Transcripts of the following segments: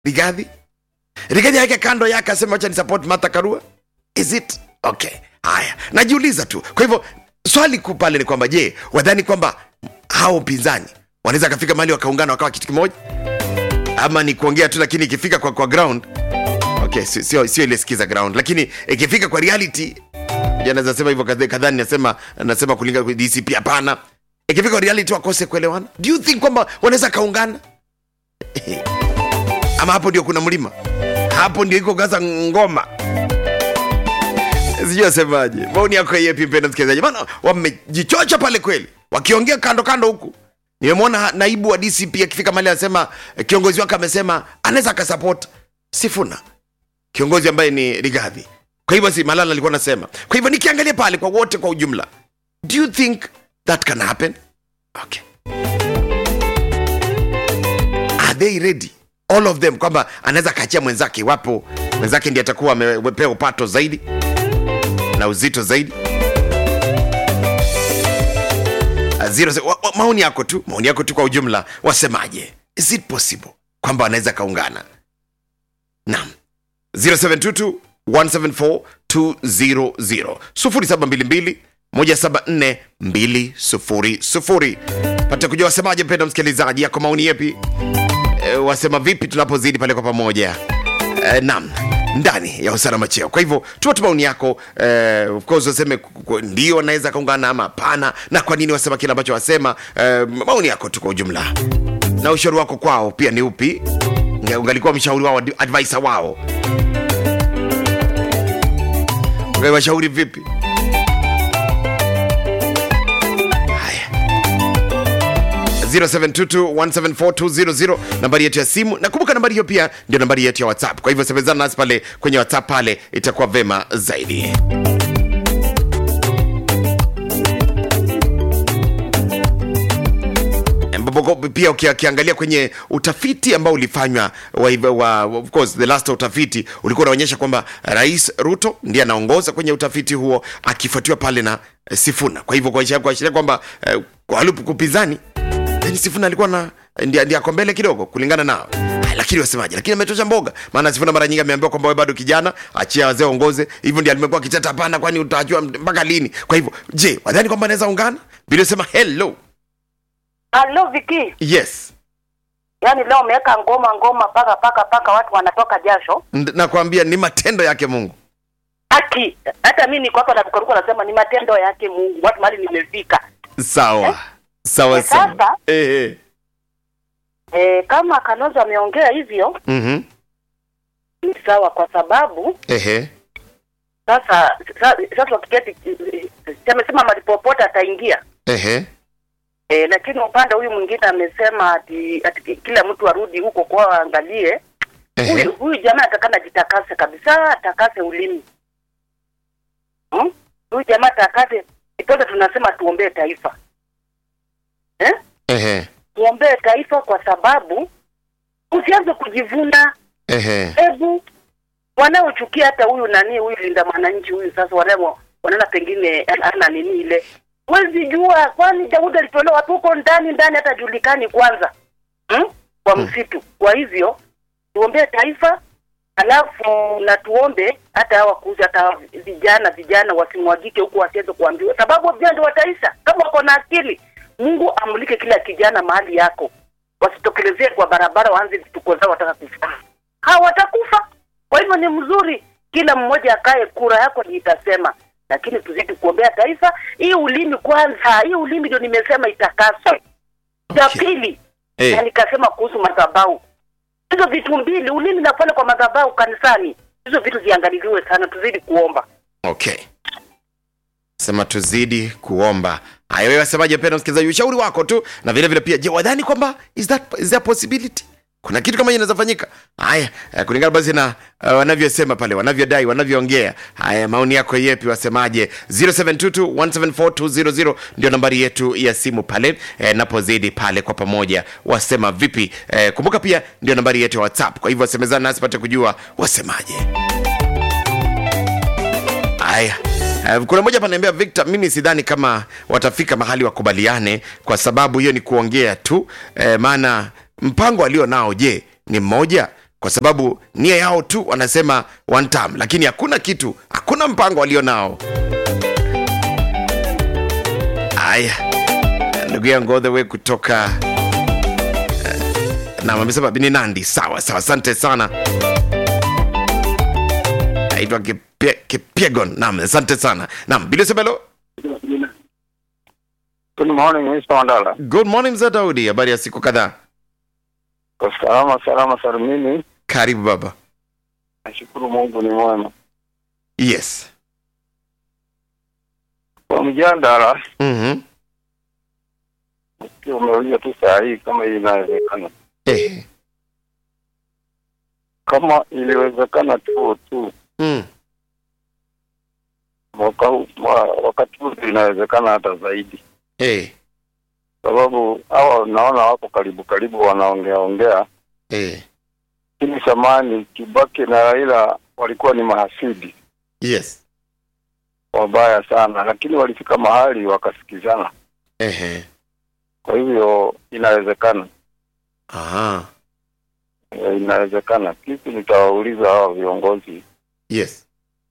rigadhi rigadhi aweke kando yake aseme wacha ni support martha karua is it okay haya najiuliza tu kwa hivyo swali kuu pale ni kwamba je wadhani kwamba hao upinzani wanaweza akafika mahali wakaungana wakawa kitu kimoja ama ni kuongea tu lakini ikifika kwa, kwa ground okay sio sio sio ile sikiza ground lakini ikifika kwa reality ja naweza sema hivyo kadha- kadhani nasema nasema kulinga kwa dcp hapana ikifika kwa reality wakose kuelewana do you think kwamba wanaweza kaungana ama hapo ndio kuna mlima hapo ndio iko gaza ngoma sijui asemaje maoni yako yepi mpenda msikilizaji maana wamejichocha pale kweli wakiongea kando kando huku nimemwona ha- naibu wa dcp akifika mali anasema eh, kiongozi wake amesema anaweza akasapot sifuna kiongozi ambaye ni rigadhi kwa hivyo si malala alikuwa anasema kwa hivyo nikiangalia pale kwa wote kwa ujumla do you think that can happen okay are they ready all of them kwamba anaweza akaachia mwenzake iwapo mwenzake ndiye atakuwa amepewa upato zaidi na uzito zaidi Ah, zero, wa, wa, maoni yako tu maoni yako tu kwa ujumla wasemaje is it possible kwamba wanaweza kaungana naam 0722 174 200 0722 174 200 pata kujua wasemaje mpenda msikilizaji yako maoni yepi e, wasema vipi tunapozidi pale kwa pamoja e, nam ndani ya usalama cheo kwa hivyo tuma tu maoni yako eh, of course waseme ku- ku- ndio wanaweza kaungana ama hapana na kwa nini wasema kile ambacho wasema eh, maoni yako tu kwa ujumla na ushauri wako kwao pia ni upi Unge- ungalikuwa mshauri wao advisor wao ungewashauri vipi haya 0722174200 nambari yetu ya simu nakumbuka nambari hiyo pia ndio nambari yetu ya whatsapp kwa hivyo semezana nasi pale kwenye whatsapp pale itakuwa vema zaidi ambapo pia uki- ukiangalia kwenye utafiti ambao ulifanywa wa, wa, of course the last utafiti ulikuwa unaonyesha kwamba rais ruto ndiye anaongoza kwenye utafiti huo akifuatiwa pale na eh, sifuna kwa hivyo kuashiria kuashiria kwamba eh, kwa wale kupinzani then sifuna alikuwa na ndiye ndiye ako mbele kidogo kulingana nao Ay, lakini wasemaje lakini ametosha mboga maana sifuna mara nyingi ameambiwa kwamba wewe bado kijana achia wazee waongoze hivyo ndiye alimekuwa kitata hapana kwani utajua mpaka lini kwa hivyo je wadhani kwamba anaweza ungana bila sema hello Halo Viki, yes yaani leo umeweka ngoma ngoma paka paka paka watu wanatoka jasho. Nd- nakwambia ni matendo yake mungu Haki hata mimi niko hapa na kukaruka nasema ni matendo yake Mungu. Watu mahali nimefika. sawa sawa Eh, sawa sasa? eh, eh. E, kama Kalonzo ameongea hivyo Mhm. ni sawa, kwa sababu Ehe. sasa sasa, sasa wakiketi amesema mahali popote ataingia Ehe. e, lakini upande huyu mwingine amesema ati, ati kila mtu arudi huko kwao aangalie. Ehe. Huyu huyu jamaa atakana jitakase kabisa, atakase ulimi hmm? Huyu jamaa atakase ipote, tunasema tuombee taifa eh? Ehe. Tuombee taifa kwa sababu usianze kujivuna. Ehe. Hebu wanaochukia hata huyu nani huyu linda mwananchi huyu sasa, wanao wanaona pengine ana nini ile, huwezi jua, kwani Daudi alitolewa watu huko ndani ndani, hata julikani kwanza hmm? kwa msitu. Kwa hivyo tuombee taifa, alafu na tuombe hata hawa kuuza hata vijana vijana wasimwagike huku, wasiweze kuambiwa, sababu vijana ndio wataisha kama wako na akili. Mungu amulike kila kijana mahali yako, wasitokelezee kwa barabara waanze vituko zao, wataka kufa hawatakufa. Kwa hivyo ni mzuri kila mmoja akae, kura yako ni itasema, lakini tuzidi kuombea taifa. Hii ulimi kwanza, hii ulimi ndio nimesema itakaswe. Cha Okay. pili Eh. na nikasema kuhusu madhabahu, hizo vitu mbili, ulimi na pale kwa madhabahu kanisani, hizo vitu ziangaliliwe sana, tuzidi kuomba. Okay. Sema tuzidi kuomba. Haya, wewe wasemaje, mpendwa msikilizaji, ushauri wako tu, na vile vile pia, je, wadhani kwamba is that is there a possibility? Kuna kitu kama hiyo inaweza fanyika? Haya, eh, kulingana basi na uh, wanavyosema pale, wanavyodai, wanavyoongea. Haya, maoni yako yepi, wasemaje? 0722174200 ndio nambari yetu ya simu pale, eh, napozidi pale kwa pamoja, wasema vipi? Eh, kumbuka pia ndio nambari yetu ya WhatsApp. Kwa hivyo wasemezana nasi pate kujua wasemaje. Haya. Uh, kuna mmoja panaambia Victor, mimi sidhani kama watafika mahali wakubaliane, kwa sababu hiyo ni kuongea tu eh, maana mpango alio nao, je, ni mmoja? kwa sababu nia yao tu wanasema one term lakini hakuna kitu hakuna mpango walio nao aya ndugu yangu all the way kutoka na amesema ni nandi sawa sawa asante sana naitwa Kipie- kipiegon nam asante sana nam bilisemelo Good morning, Mr. Mandala. good morning mzee daudi habari ya siku kadhaa Kwa salama salama salimini. karibu baba Nashukuru Mungu ni mwema. yes Kwa mjadala mm-hmm. pia umeuliza tu saa hii kama hii inawezekana. eh. Kama iliwezekana tu tu mm. mwaka huu mwa- wakati huu inawezekana hata zaidi, eh. sababu hawa naona wako karibu karibu wanaongea ongea, eh. lakini zamani Kibaki na Raila walikuwa ni mahasidi yes wabaya sana, lakini walifika mahali wakasikizana. Ehe. Kwa hivyo inawezekana. Aha. Eh, inawezekana. Kitu nitawauliza hawa viongozi yes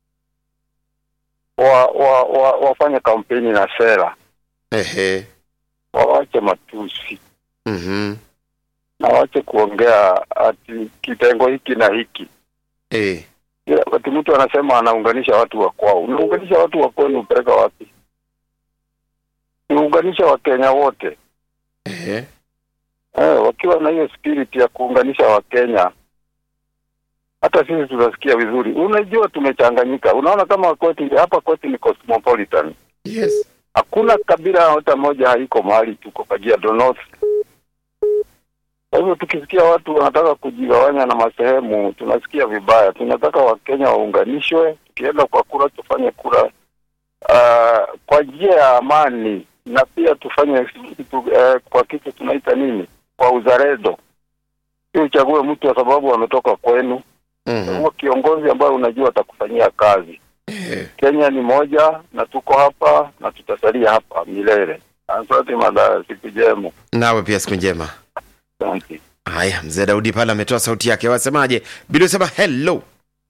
wa, wa, wa, wafanye kampeni na sera, Ehe. wawache matusi mm-hmm. na wache kuongea ati kitengo hiki na hiki. eh. Kila wakati mtu anasema anaunganisha watu wa kwao, unaunganisha watu wa kwenu upeleka wapi? Unaunganisha Wakenya wote Ehe. eh, wakiwa na hiyo spirit ya kuunganisha Wakenya hata sisi tutasikia vizuri. Unajua tumechanganyika. Unaona kama kwetu hapa kwetu ni cosmopolitan. yes hakuna kabila hata moja haiko mahali tuko Kajiado North. Kwa hivyo tukisikia watu wanataka kujigawanya na masehemu, tunasikia vibaya. Tunataka Wakenya waunganishwe, tukienda kwa kura tufanye kura uh, kwa njia ya amani, na pia tufanye kitu, uh, kwa kitu tunaita nini, kwa uzalendo. Si uchague mtu kwa sababu ametoka kwenu, mm-hmm. huo kiongozi ambaye unajua atakufanyia kazi. Ehe. Kenya ni moja na tuko hapa na tutasalia hapa milele. Asante madhara, siku njema. nawe pia siku njema Asante. haya mzee daudi pale ametoa sauti yake wasemaje bili usema hello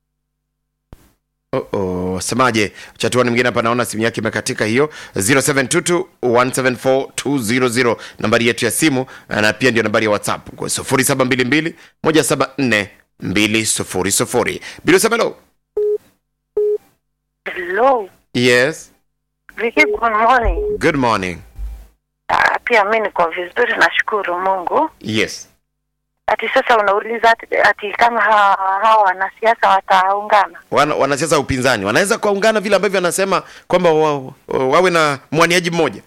Oh, oh, wasemaje chatuani mwingine hapa naona simu yake imekatika hiyo 0722174200 nambari yetu ya simu na pia ndio nambari ya whatsapp kwa 0722 174 200 bili usema hello Hello, yes Vicky, good morning. good morning Ah, pia mi niko vizuri, nashukuru Mungu. yes Ati sasa unauliza ati, ati kama hawa hawa wanasiasa wataungana? Wana, wanasiasa wa upinzani wanaweza kuungana vile ambavyo anasema kwamba wa, wawe na mwaniaji mmoja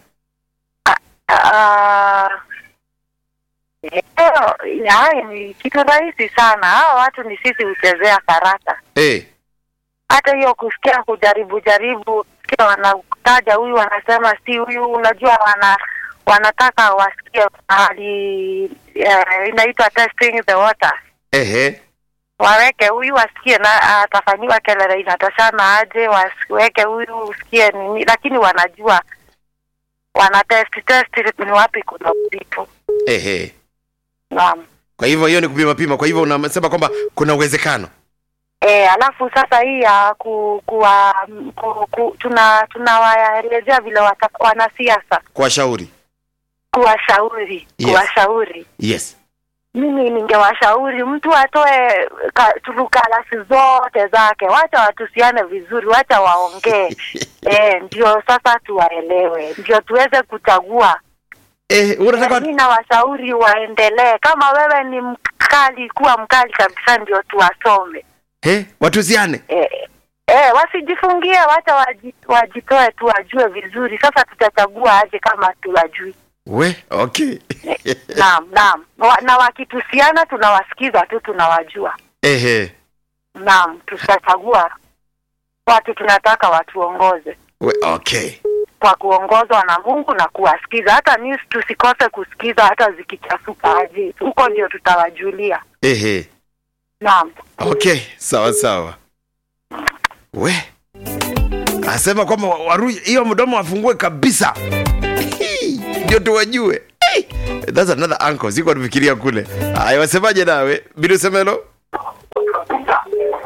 Ah, eh, haya ni kitu rahisi sana. Hawa watu ni sisi huchezea karata. hey. Hata hiyo kusikia kujaribu jaribu, sikia wanataja huyu, wanasema si huyu, unajua wana wanataka wasikie hali uh, inaitwa testing the waters Ehe. waweke huyu wasikie na atafanyiwa kelele inatoshana aje, wasiweke huyu usikie nini, lakini wanajua wana test test ni wapi kuna uzito. Ehe. Naam. kwa hivyo hiyo ni kupima pima kwa hivyo unasema kwamba kuna uwezekano E, alafu sasa hii ya ku, kuwa, ku, ku, tuna tunawaelezea vile wata, wanasiasa kuwashauri kuwashauri Yes. kuwashauri yes mimi ningewashauri mtu atoe ka- turukalasi zote zake, wacha watusiane vizuri, wacha waongee e, ndio sasa tuwaelewe, ndio tuweze kuchagua. eh, unataka Mi nawashauri waendelee. Kama wewe ni mkali, kuwa mkali kabisa, ndio tuwasome eh, watuziane e, e, wasijifungie, wacha waji, wajitoe tu, wajue vizuri. Sasa tutachagua aje kama tuwajui? we okay Naam, naam. Wa- Na wakitusiana tunawasikiza tu, tunawajua. Ehe. Naam, tutachagua watu tunataka watuongoze we okay kwa kuongozwa na Mungu na kuwasikiza. Hata news tusikose kusikiza, hata zikichafuka aje, huko ndio tutawajulia. Ehe. Naam, okay sawa sawa we asema kwamba wa- waru hiyo mdomo wafungue kabisa ndio tuwajue Hey, that's another uncle siko nifikiria kule haya wasemaje nawe bila usemelo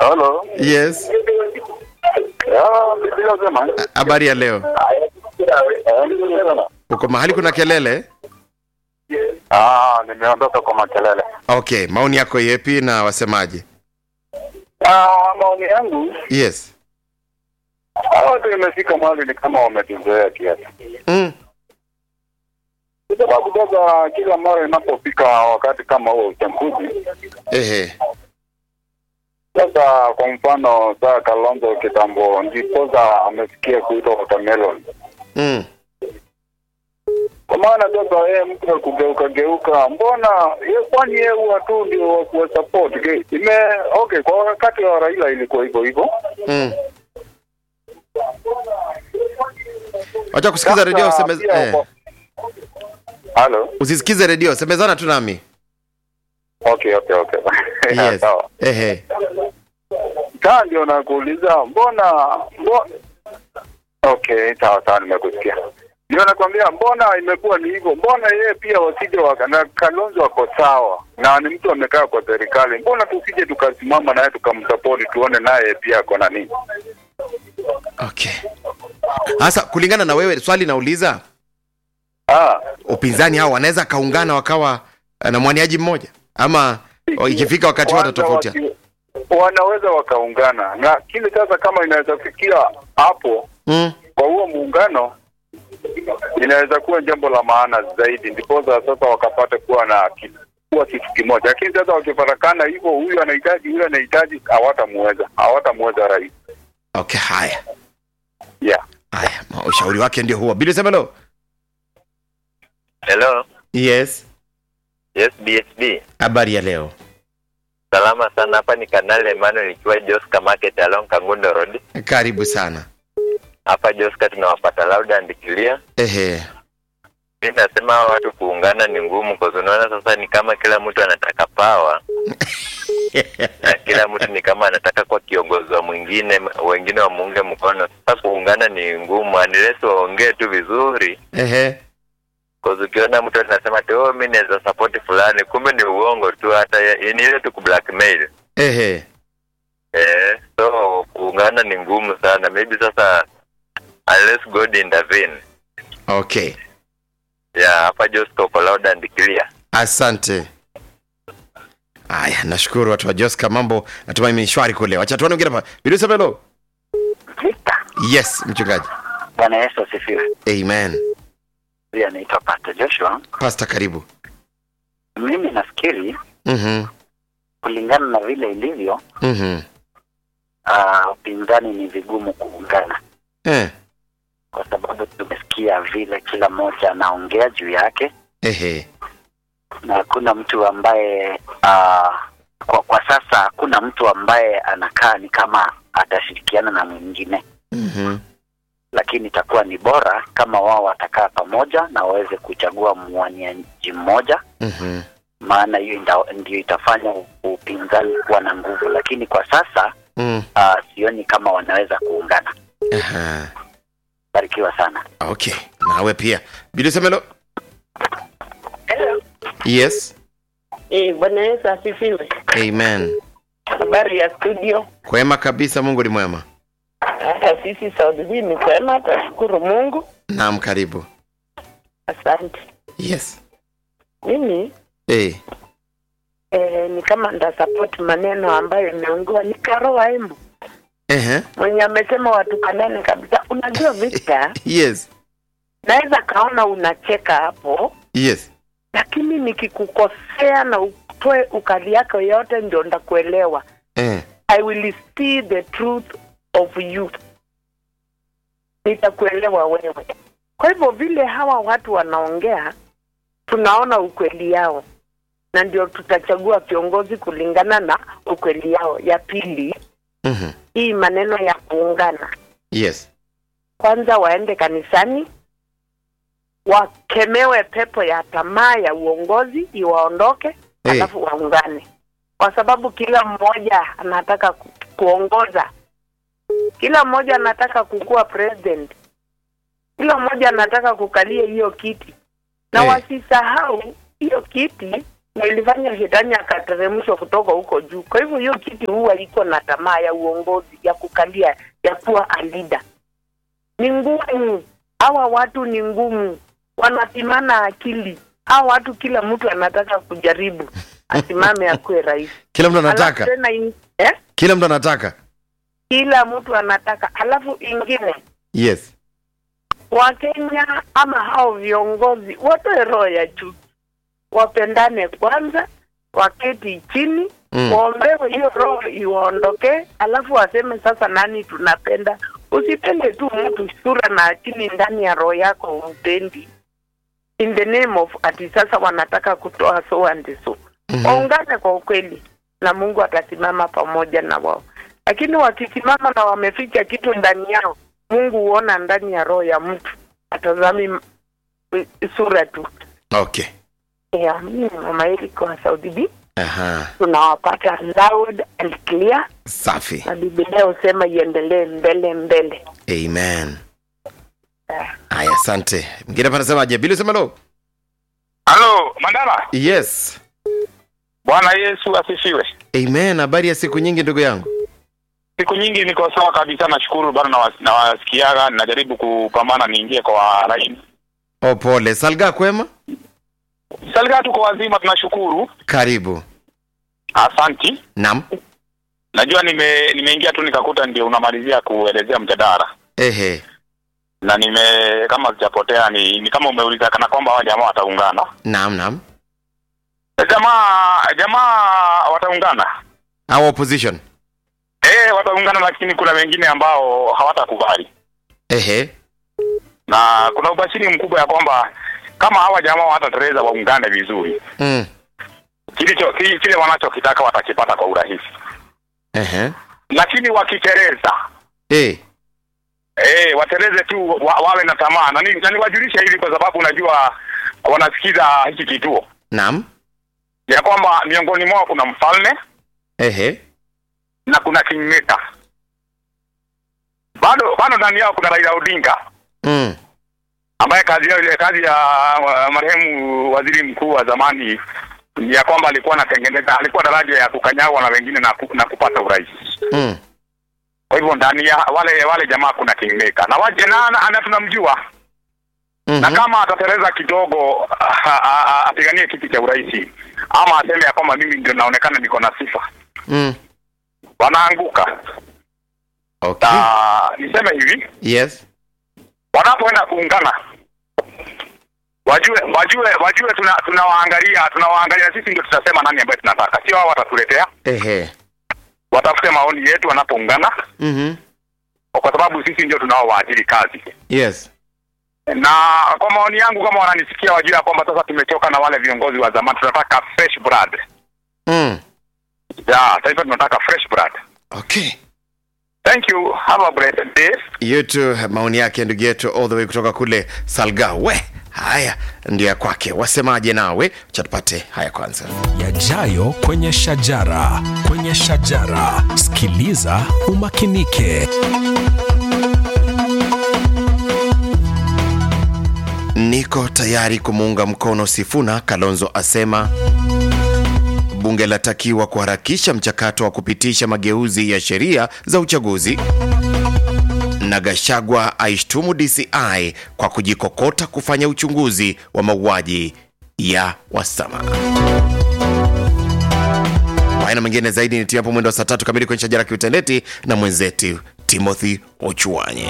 Hello. yes Ah, Biblia sema. habari ya leo uko mahali kuna kelele Ah, nimeondoka kwa makelele. okay maoni yako yepi na wasemaje Ah, maoni yangu yes hawa watu imefika mahali ni kama wametuzoea kiasi, mm. kwa sababu sasa kila mara inapofika wakati kama huo uchaguzi, ehe sasa kwa mfano saa Kalonzo kitambo ndiposa amefikia kuitwa watermelon, mm. kwa maana sasa yeye mtu wa kugeuka geuka, mbona ye kwani yeye huwa tu ndio wa kuwa support Ge- ime okay, kwa wakati wa Raila ilikuwa hivyo hivyo Mm. wacha kusikiza redio Sasa useme, pia eh, kwa- Halo? usisikize redio semezana tu nami Okay, okay, okay. yes Sawa. ehe Kaa ndio nakuuliza mbona mbona Okay, sawa sawa nimekusikia. Ndio nakwambia mbona imekuwa ni hivyo? Mbona yeye pia wasije waka na Kalonzo wako sawa na ni mtu amekaa kwa serikali. Mbona tusije tukasimama naye tukamsupport tuone naye pia ako na nini? okay sasa kulingana na wewe swali nauliza Ah, upinzani hao wanaweza kaungana wakawa eh, na mwaniaji mmoja ama o, ikifika wakati kwanza watatofautia waki- wanaweza wakaungana na kile sasa, kama inaweza fikia hapo mm. kwa huo muungano inaweza kuwa jambo la maana zaidi, ndiposa sasa wakapata kuwa na ki- kuwa kitu kimoja. Lakini sasa wakifarakana hivyo, huyu anahitaji huyu anahitaji, hawatamuweza hawatamuweza rais. okay haya Yeah. haya ma- ushauri wake ndio huo bili semelo Hello. yes Yes, BSB. habari ya leo Salama sana. Hapa ni Kanali Emmanuel ikiwa Joska Market along Kangundo Road. karibu sana Hapa Joska tunawapata loud and clear. ehe Mimi nasema hawa watu kuungana ni ngumu kwa sababu unaona sasa ni kama kila mtu anataka power na kila mtu ni kama anataka kwa kiongozi wa mwingine, wengine wamuunge mkono. Sasa kuungana ni ngumu unless waongee tu vizuri. ehe Kwa sababu ukiona mtu anasema tu oh, mimi naweza support fulani, kumbe ni uongo tu, hata ya- ni ile tu kublackmail. ehe Eh, so kuungana ni ngumu sana. Maybe sasa unless God intervene. okay Yeah, hapa Josco uko loud and clear. asante haya nashukuru watu wa joska mambo natumai ni shwari kule wacha tuone wengine hapa bili semelo yes mchungaji Bwana Yesu asifiwe. amen Pia naitwa Pastor Joshua. pasta karibu Mimi nafikiri mhm kulingana na vile ilivyo, mhm ah, upinzani ni vigumu kuungana, eh kwa sababu tumesikia vile kila mmoja anaongea juu yake ehe na hakuna mtu ambaye ah, kwa, kwa sasa hakuna mtu ambaye anakaa ni kama atashirikiana na mwingine, mhm lakini itakuwa ni bora kama wao watakaa pamoja na waweze kuchagua mwaniaji mmoja mhm maana hiyo nda- ndio itafanya upinzani kuwa na nguvu, lakini kwa sasa mm uh, sioni kama wanaweza kuungana. aha Barikiwa sana. okay nawe pia bili semelo Hello. yes Eh, Bwana Yesu asifiwe. amen Habari ya studio. kwema kabisa mungu ni mwema Hata sisi Saudi B ni kwema, tashukuru Mungu. naam karibu Asante. yes Mimi eh eh, ni kama nda support maneno ambayo imeongewa ni Karoa Embu ehe mwenye amesema watukanane kabisa. Unajua Victor, yes naweza kaona unacheka hapo, yes lakini nikikukosea na utoe ukali yako yote, ndio ndakuelewa. eh I will see the truth of you. Nitakuelewa wewe. Kwa hivyo vile hawa watu wanaongea, tunaona ukweli yao, na ndio tutachagua viongozi kulingana na ukweli yao. Ya pili, mhm hii maneno ya kuungana, yes kwanza waende kanisani, wakemewe pepo ya tamaa ya uongozi iwaondoke, Eh. alafu waungane, kwa sababu kila mmoja anataka ku, kuongoza, kila mmoja anataka kukuwa president, kila mmoja anataka kukalia hiyo kiti, na Eh. wasisahau hiyo kiti na ilifanya shetani akateremshwa kutoka huko juu. Kwa hivyo hiyo kiti huwa iko na tamaa ya uongozi ya kukalia ya kuwa a leader. Ni ngumu, hawa watu ni ngumu, wanapimana akili. Hawa watu kila mtu anataka kujaribu asimame akuwe rais. kila mtu Alafu anataka tena in, eh? kila mtu anataka Kila mtu anataka. Alafu ingine yes Wakenya ama hao viongozi watoe roho ya chuki, wapendane kwanza, waketi chini Mm. waombewe hiyo roho iwaondokee, alafu waseme sasa nani tunapenda. Usipende tu mtu sura na akili ndani ya roho yako umpendi, in the name of ati sasa wanataka kutoa so and so. Mhm. Waungane kwa ukweli na Mungu atasimama pamoja na wao, lakini wakisimama na wameficha kitu ndani yao, Mungu huona ndani ya roho ya mtu, atazami m- sura tu. okay Yeah, mimi ni mama Erika wa Saudi B, aha tunawapata loud and clear, safi na Biblia husema iendelee mbele mbele. amen haya asante mwingine hapa anasemaje bili sema lo Halo, Mandala. yes Bwana Yesu asifiwe. amen habari ya siku nyingi ndugu yangu Siku nyingi niko sawa kabisa, nashukuru bado nawas- nawasikiaga, ninajaribu kupambana niingie kwa laini. oh pole salga kwema Salga, tuko wazima, tunashukuru. karibu Asanti. nam Najua nime nimeingia tu nikakuta ndio unamalizia kuelezea mjadala ehe na nime kama sijapotea ni, ni kama umeuliza kana kwamba hawa jamaa wataungana. nam nam Jamaa jamaa wataungana. our opposition Eh, wataungana, lakini kuna wengine ambao hawatakubali. ehe na kuna ubashiri mkubwa ya kwamba kama hawa jamaa watatereza waungane vizuri, mm. kilicho ki- kile wanachokitaka watakipata kwa urahisi, ehe lakini wakitereza eh eh, watereze tu wa, wawe na tamaa na ni- na niwajulishe hivi, kwa sababu unajua wanasikiza hiki kituo nam ya kwamba miongoni mwao kuna mfalme ehe na kuna kingmaker. Bado bado ndani yao kuna Raila Odinga mm. ambaye kazi yao ile kazi ya uh, marehemu waziri mkuu wa zamani ni ya kwamba alikuwa anatengeneza alikuwa daraja ya kukanyagwa na wengine na, ku, na kupata urais. Mm. Kwa hivyo ndani ya wale wale jamaa kuna kingmaker na waje na, na, na tunamjua Mhm. na kama atatereza kidogo a- a- a- apiganie kiti cha urais ama aseme ya kwamba mimi ndio naonekana niko na sifa, Mm. wanaanguka. okay Na niseme hivi, yes wanapoenda kuungana wajue wajue wajue tuna tunawaangalia tunawaangalia sisi ndio tutasema nani ambaye tunataka sio wao watatuletea ehe watafute maoni yetu wanapoungana mhm kwa sababu sisi ndio tunaowaajiri kazi yes na kwa maoni yangu kama wananisikia wajue ya kwamba sasa tumechoka na wale viongozi wa zamani tunataka fresh blood mm. ya taifa tunataka fresh blood okay thank you have a blessed day yetu maoni yake ndugu yetu all the way kutoka kule salga we haya ndio ya kwake wasemaje nawe cha tupate haya kwanza yajayo kwenye shajara kwenye shajara sikiliza umakinike niko tayari kumuunga mkono sifuna kalonzo asema bunge latakiwa kuharakisha mchakato wa kupitisha mageuzi ya sheria za uchaguzi na gashagwa aishtumu dci kwa kujikokota kufanya uchunguzi wa mauaji ya wasama haya na mengine zaidi ni tiapo mwendo wa saa tatu kamili kwenye shajara kiuteneti na mwenzetu timothy ochuanye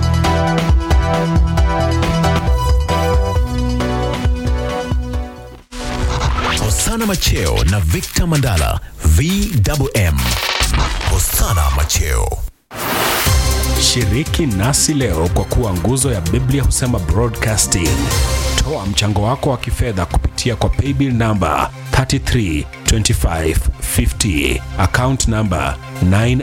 hosana macheo na victor mandala vwm hosana macheo shiriki nasi leo kwa kuwa nguzo ya biblia husema broadcasting toa mchango wako wa kifedha kupitia kwa paybill namba 332550 account namba 9